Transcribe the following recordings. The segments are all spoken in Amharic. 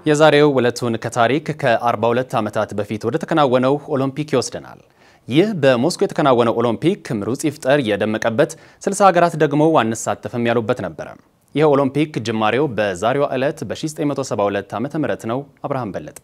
የዛሬው ዕለቱን ከታሪክ ከ42 ዓመታት በፊት ወደ ተከናወነው ኦሎምፒክ ይወስደናል። ይህ በሞስኮ የተከናወነው ኦሎምፒክ ምሩጽ ይፍጠር የደመቀበት፣ 60 ሀገራት ደግሞ አንሳተፍም ያሉበት ነበረ። ይህ ኦሎምፒክ ጅማሬው በዛሬዋ ዕለት በ1972 ዓ ም ነው። አብርሃም በለጠ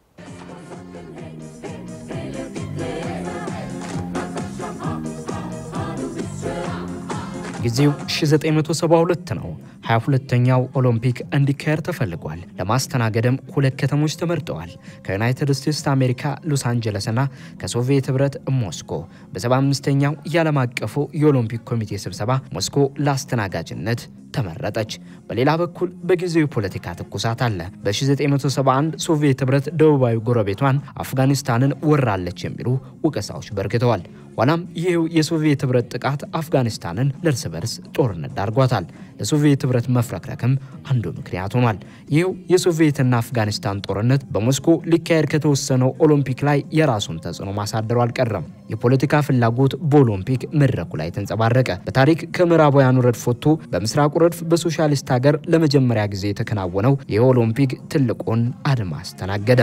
ጊዜው 1972 ነው። 22ኛው ኦሎምፒክ እንዲካሄድ ተፈልጓል። ለማስተናገድም ሁለት ከተሞች ተመርጠዋል። ከዩናይትድ ስቴትስ አሜሪካ ሎስ አንጀለስና ከሶቪየት ህብረት ሞስኮ። በ75ኛው የዓለም አቀፉ የኦሎምፒክ ኮሚቴ ስብሰባ ሞስኮ ለአስተናጋጅነት ተመረጠች። በሌላ በኩል በጊዜው የፖለቲካ ትኩሳት አለ። በ1971 ሶቪየት ህብረት ደቡባዊ ጎረቤቷን አፍጋኒስታንን ወራለች የሚሉ ወቀሳዎች በርክተዋል። ኋላም ይህው የሶቪየት ህብረት ጥቃት አፍጋኒስታንን ለእርስ በርስ ጦርነት ዳርጓታል። ለሶቪየት ህብረት መፍረክረክም አንዱ ምክንያት ሆኗል። ይህው የሶቪየትና አፍጋኒስታን ጦርነት በሞስኮ ሊካሄድ ከተወሰነው ኦሎምፒክ ላይ የራሱን ተጽዕኖ ማሳደሩ አልቀረም። የፖለቲካ ፍላጎት በኦሎምፒክ መድረኩ ላይ ተንጸባረቀ። በታሪክ ከምዕራባውያኑ ረድፍ ወጥቶ በምስራቁ ረድፍ በሶሻሊስት ሀገር ለመጀመሪያ ጊዜ የተከናወነው ይህ ኦሎምፒክ ትልቁን አድማ አስተናገደ።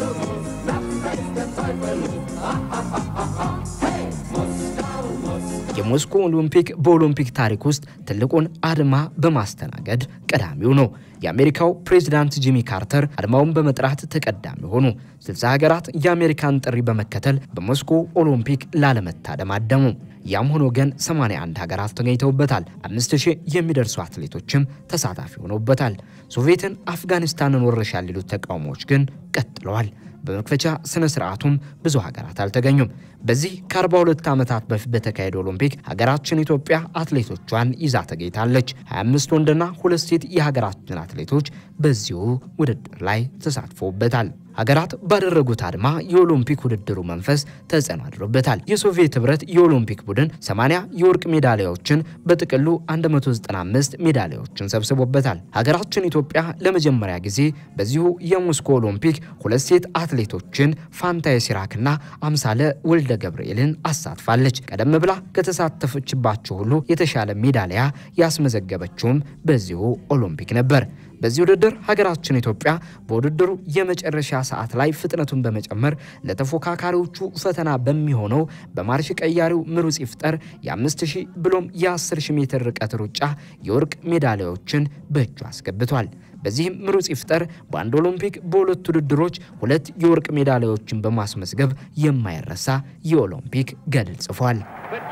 የሞስኮ ኦሎምፒክ በኦሎምፒክ ታሪክ ውስጥ ትልቁን አድማ በማስተናገድ ቀዳሚው ነው። የአሜሪካው ፕሬዚዳንት ጂሚ ካርተር አድማውን በመጥራት ተቀዳሚ ሆኑ። 60 ሀገራት የአሜሪካን ጥሪ በመከተል በሞስኮ ኦሎምፒክ ላለመታደም አደሙ። ያም ሆኖ ግን 81 ሀገራት ተገኝተውበታል። 5000 የሚደርሱ አትሌቶችም ተሳታፊ ሆነውበታል። ሶቪየትን አፍጋኒስታንን ወረሻል ሊሉት ተቃውሞዎች ግን ቀጥለዋል። በመክፈቻ ስነ ስርዓቱም ብዙ ሀገራት አልተገኙም። በዚህ ከ42 ዓመታት በፊት በተካሄደው ኦሎምፒክ ሀገራችን ኢትዮጵያ አትሌቶቿን ይዛ ተገኝታለች። 25 ወንድና ሁለት ሴት የሀገራችን አትሌቶች በዚሁ ውድድር ላይ ተሳትፎበታል። ሀገራት ባደረጉት አድማ የኦሎምፒክ ውድድሩ መንፈስ ተጽዕኖ አድሮበታል። የሶቪየት ህብረት የኦሎምፒክ ቡድን 80 የወርቅ ሜዳሊያዎችን በጥቅሉ 195 ሜዳሊያዎችን ሰብስቦበታል። ሀገራችን ኢትዮጵያ ለመጀመሪያ ጊዜ በዚሁ የሞስኮ ኦሎምፒክ ሁለት ሴት አትሌቶችን ፋንታዬ ሲራክና አምሳለ ወልደ ገብርኤልን አሳትፋለች። ቀደም ብላ ከተሳተፈችባቸው ሁሉ የተሻለ ሜዳሊያ ያስመዘገበችውም በዚሁ ኦሎምፒክ ነበር። በዚህ ውድድር ሀገራችን ኢትዮጵያ በውድድሩ የመጨረሻ ሰዓት ላይ ፍጥነቱን በመጨመር ለተፎካካሪዎቹ ፈተና በሚሆነው በማርሽ ቀያሪው ምሩጽ ይፍጠር የ5000 ብሎም የ10000 ሜትር ርቀት ሩጫ የወርቅ ሜዳሊያዎችን በእጁ አስገብቷል። በዚህም ምሩጽ ይፍጠር በአንድ ኦሎምፒክ በሁለት ውድድሮች ሁለት የወርቅ ሜዳሊያዎችን በማስመዝገብ የማይረሳ የኦሎምፒክ ገድል ጽፏል።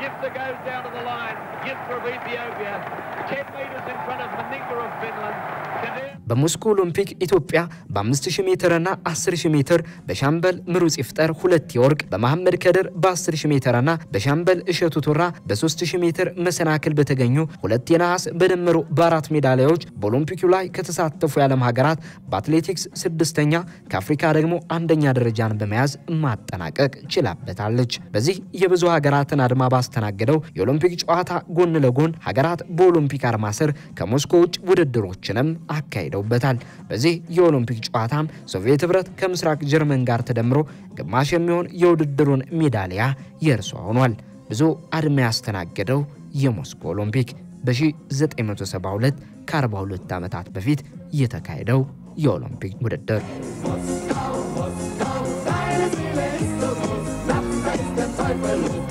በሞስኮ ኦሎምፒክ ኢትዮጵያ በ5000 ሜትር እና 10000 ሜትር በሻምበል ምሩጽ ይፍጠር ሁለት የወርቅ በመሐመድ ከድር በ10000 ሜትር እና በሻምበል እሸቱ ቱራ በ3000 ሜትር መሰናክል በተገኙ ሁለት የነሐስ በድምሩ በአራት ሜዳሊያዎች በኦሎምፒኩ ላይ ከተሳተፉ የዓለም ሀገራት በአትሌቲክስ ስድስተኛ ከአፍሪካ ደግሞ አንደኛ ደረጃን በመያዝ ማጠናቀቅ ችላበታለች። በዚህ የብዙ ሀገራትን አድማ ባስተናገደው የኦሎምፒክ ጨዋታ ጎን ለጎን ሀገራት በኦሎምፒክ አርማ ስር ከሞስኮ ውጭ ውድድሮችንም አካሂደው በታል በዚህ የኦሎምፒክ ጨዋታም ሶቪየት ህብረት ከምስራቅ ጀርመን ጋር ተደምሮ ግማሽ የሚሆን የውድድሩን ሜዳሊያ የእርሷ ሆኗል። ብዙ አድማ ያስተናገደው የሞስኮ ኦሎምፒክ በ1972 ከ42 ዓመታት በፊት የተካሄደው የኦሎምፒክ ውድድር Moskau, Moskau, deine Seele ist so groß, lass uns fest ins Zeug